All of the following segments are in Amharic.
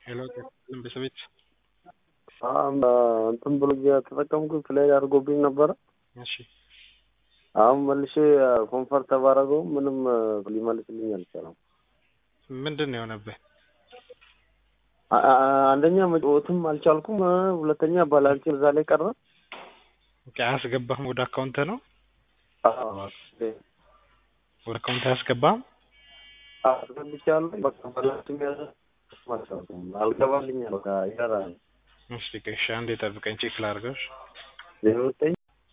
ሄሎ ቤተሰቤት እንትን ብሎ ተጠቀምኩ ፕሌይ አድርጎብኝ ነበረ። እሺ አሁን መልሼ ኮንፈርት ተባረገው ምንም ሊመልስልኝ አልቻለም። ምንድን ነው የሆነብህ? አ- አ- አንደኛ መጫወትም አልቻልኩም፣ ሁለተኛ ባላንስ እዛ ላይ ቀረ። ኦኬ አያስገባህም ወደ አካውንት ነው አዎ፣ ወደ አካውንት አያስገባህም? አስገብቻለሁ። በቃ ባላንስ ያዘ አልቻልኩም፣ አልገባልኝ በቃ ይሰራል። እሺ እሺ አንዴ ጠብቀኝ ቼክ ላድርገው። እሺ። ዜሮ ዘጠኝ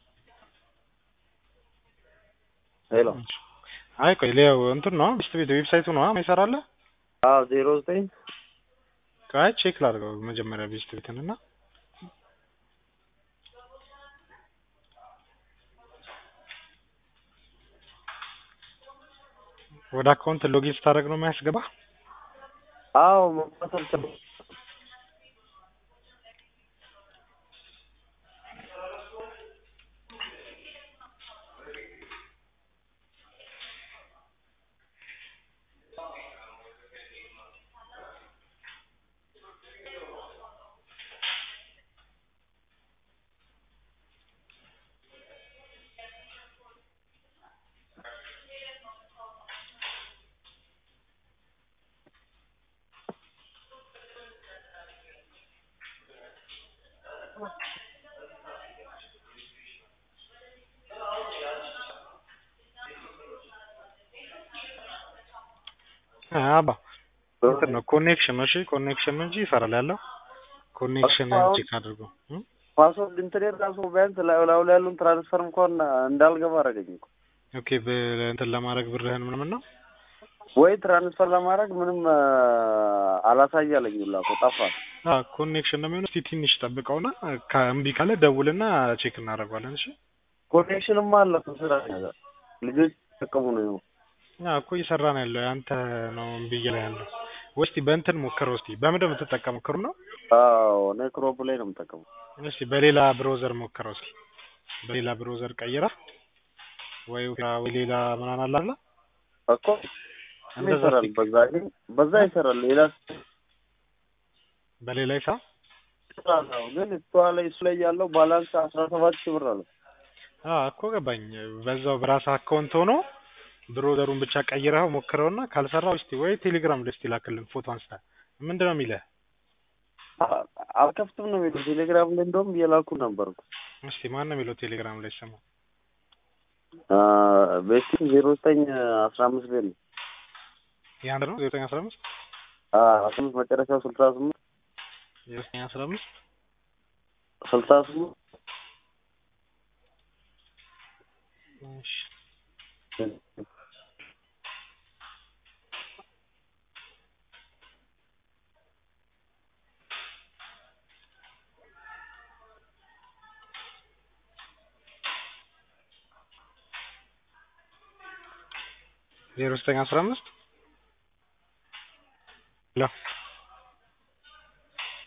ሄሎ አይ ቆይ ሊያው እንትን ነው ቤስት ቤት ዌብሳይቱ ነው ይሰራልህ? አዎ ዜሮ ዘጠኝ አይ ቼክ ላድርገው መጀመሪያ ቤስት ቤትን እና ወደ አካውንት ሎጊን ስታደርግ ነው የሚያስገባ? አዎ መግባት አልቻልኩም። አባ እንትን ነው ኮኔክሽን ነው። እሺ ኮኔክሽን ነው እንጂ ይሰራል ያለው ኮኔክሽን አሁን- ቼክ አድርገው እ? ፓስወርድ እንትን ራሱ ቢያንስ ላዩ ላዩ ላይ ያሉን ትራንስፈር እንኳን እንዳልገባ አደረገኝ እኮ። ኦኬ በእንትን ለማድረግ ብርህን ምናምን ነው ወይ ትራንስፈር ለማድረግ ምንም አ፣ አላሳያለኝ ሁላ እኮ ጠፋ። አዎ ኮኔክሽን ነው የሚሆነው። እስቲ ትንሽ ጠብቀውና ከእምቢ ካለ ደውልና ቼክ እናደርገዋለን። እሺ ኮኔክሽንማ አለ እኮ ስራ ነገር ልጆች ተጠቀሙ ነው። አዎ እኮ እየሰራ ነው ያለው ያንተ ነው እምቢ እያለ ያለው። ወይ እስቲ በእንትን ሞክረው እስቲ በምንድን ነው የምትጠቀመው? ክሩ ነው አዎ እኔ ክሮም ላይ ነው የምጠቀመው። እስቲ በሌላ ብሮዘር ሞክረው እስኪ በሌላ ብሮዘር ቀይራ ወይ ኦፔራ ወይ ሌላ ምናምን አለ አይደል? እኮ እንደዛ ይሰራል፣ እስቲ በዛ ግን በዛ ይሰራል። ሌላ በሌላ ይሳ ይሰራል። አዎ፣ ግን እሷ ላይ እሱ ላይ ያለው ባላንስ አስራ ሰባት ሺህ ብር አለ። አዎ እኮ ገባኝ። በዛው በራስህ አካውንት ሆኖ ብሮዘሩን ብቻ ቀይረኸው ሞክረውና ካልሰራው እስቲ ወይ ቴሌግራም ላይ እስቲ ላክልን ፎቶ አንስተህ ምንድን ነው የሚልህ? አ- አልከፍትም ነው የሚለው ቴሌግራም ላይ እንደውም እየላኩ ነበር እኮ። እስቲ ማን ነው የሚለው ቴሌግራም ላይ ስሙ? አ፣ ቤቲ ዜሮ ዘጠኝ አስራ አምስት ቤት ነው የአንድ ነው ዘጠኝ አስራ አምስት አ፣ አስራ አምስት መጨረሻው ስልሳ ስምንት የዘጠኝ አስራ አምስት ስልሳ ስምንት እሺ ዜሮ ዘጠኝ አስራ አምስት ሄሎ